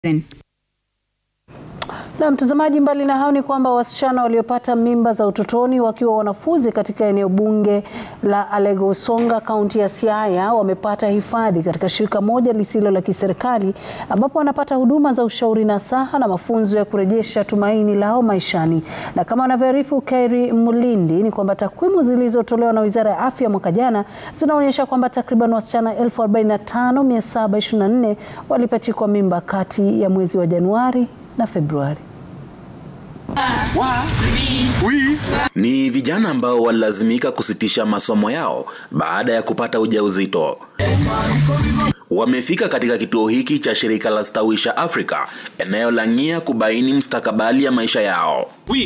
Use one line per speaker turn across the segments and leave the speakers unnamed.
Na mtazamaji, mbali na hao ni kwamba wasichana waliopata mimba za utotoni wakiwa wanafunzi katika eneo bunge la Alego Usonga, kaunti ya Siaya wamepata hifadhi katika shirika moja lisilo la kiserikali ambapo wanapata huduma za ushauri nasaha na mafunzo ya kurejesha tumaini lao maishani. Na kama anavyoarifu Kairi Mulindi ni kwamba takwimu zilizotolewa na Wizara ya Afya mwaka jana zinaonyesha kwamba takriban wasichana 45724 walipachikwa mimba kati ya mwezi wa Januari na Februari.
Ni vijana ambao walilazimika kusitisha masomo yao baada ya kupata ujauzito. Wamefika katika kituo hiki cha shirika la Stawisha Afrika eneo la Ng'ia kubaini mustakabali ya maisha yao.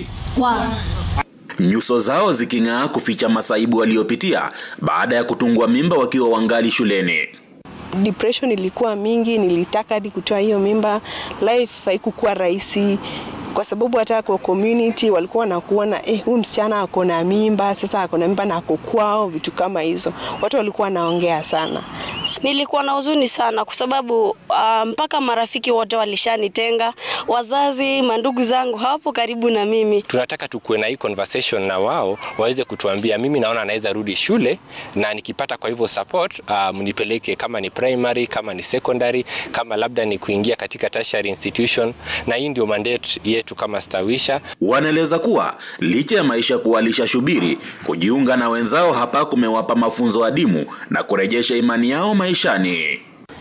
Nyuso zao ziking'aa kuficha masaibu waliopitia baada ya kutungwa mimba wakiwa wangali shuleni.
Depression ilikuwa mingi, nilitaka hadi kutoa hiyo mimba. Life haikukuwa rahisi kwa sababu hata kwa community walikuwa wanakuona eh, huyu msichana ako na mimba, sasa ako na mimba na ako kwao, vitu kama hizo. Watu walikuwa wanaongea sana.
Nilikuwa na huzuni sana kwa sababu uh, mpaka marafiki wote walishanitenga, wazazi, mandugu zangu hawapo karibu na mimi.
Tunataka tukuwe na hii conversation na wao waweze kutuambia, mimi naona anaweza rudi shule na nikipata kwa hivyo support uh, mnipeleke kama ni primary, kama ni secondary, kama labda ni kuingia katika tertiary institution, na hii ndio mandate yetu kama Stawisha.
Wanaeleza kuwa licha ya maisha kuwalisha shubiri, kujiunga na wenzao hapa kumewapa mafunzo adimu na kurejesha imani yao maishani.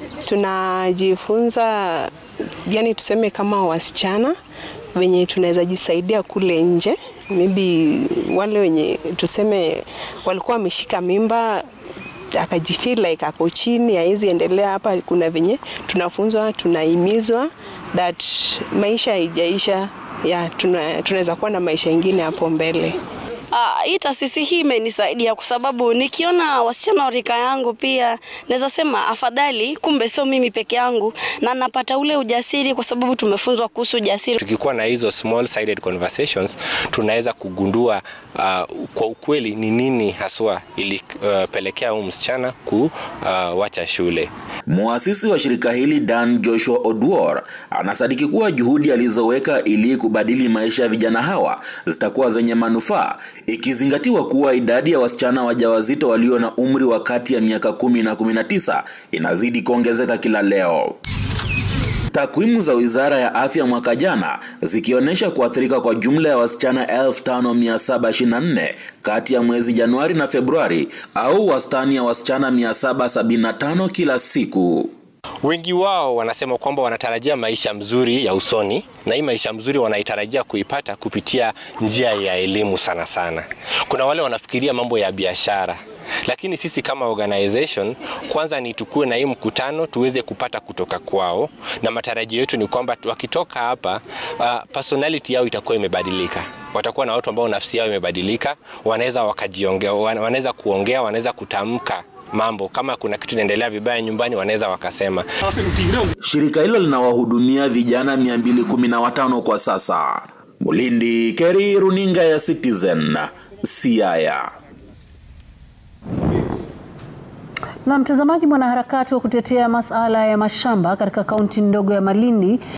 Tunajifunza yani, tuseme kama wasichana wenye tunaweza jisaidia kule nje, maybe wale wenye tuseme walikuwa wameshika mimba akajifeel like ako chini, hawezi endelea hapa. Kuna venye tunafunzwa, tunahimizwa that maisha haijaisha, ya tunaweza kuwa na maisha ingine hapo mbele.
Ah, hii taasisi hii imenisaidia kwa sababu nikiona wasichana wa rika yangu pia naweza sema afadhali, kumbe sio mimi peke yangu, na napata ule ujasiri kwa sababu tumefunzwa kuhusu ujasiri.
Tukikuwa na hizo small sided conversations, tunaweza kugundua uh, kwa ukweli ni nini haswa ilipelekea uh, huyu msichana kuwacha uh, shule.
Muasisi wa shirika hili Dan Joshua Oduor anasadiki kuwa juhudi alizoweka ili kubadili maisha ya vijana hawa zitakuwa zenye manufaa ikizingatiwa kuwa idadi ya wasichana wajawazito walio na umri wa kati ya miaka kumi na kumi na tisa inazidi kuongezeka kila leo. Takwimu za Wizara ya Afya mwaka jana zikionyesha kuathirika kwa jumla ya wasichana 5724 kati ya mwezi Januari na Februari au wastani ya wasichana 775 kila siku.
Wengi wao wanasema kwamba wanatarajia maisha mzuri ya usoni, na hii maisha mzuri wanaitarajia kuipata kupitia njia ya elimu sana sana. Kuna wale wanafikiria mambo ya biashara, lakini sisi kama organization kwanza ni tukue na hii mkutano tuweze kupata kutoka kwao, na matarajio yetu ni kwamba wakitoka hapa uh, personality yao itakuwa imebadilika watakuwa na watu ambao nafsi yao imebadilika, wanaweza wakajiongea, wanaweza kuongea, wanaweza kutamka mambo kama kuna kitu inaendelea vibaya nyumbani, wanaweza wakasema.
Shirika hilo linawahudumia vijana 215 kwa sasa. Mulindi Keri, runinga ya Citizen, Siaya.
Na mtazamaji, mwanaharakati wa kutetea masuala ya mashamba katika kaunti ndogo ya Malindi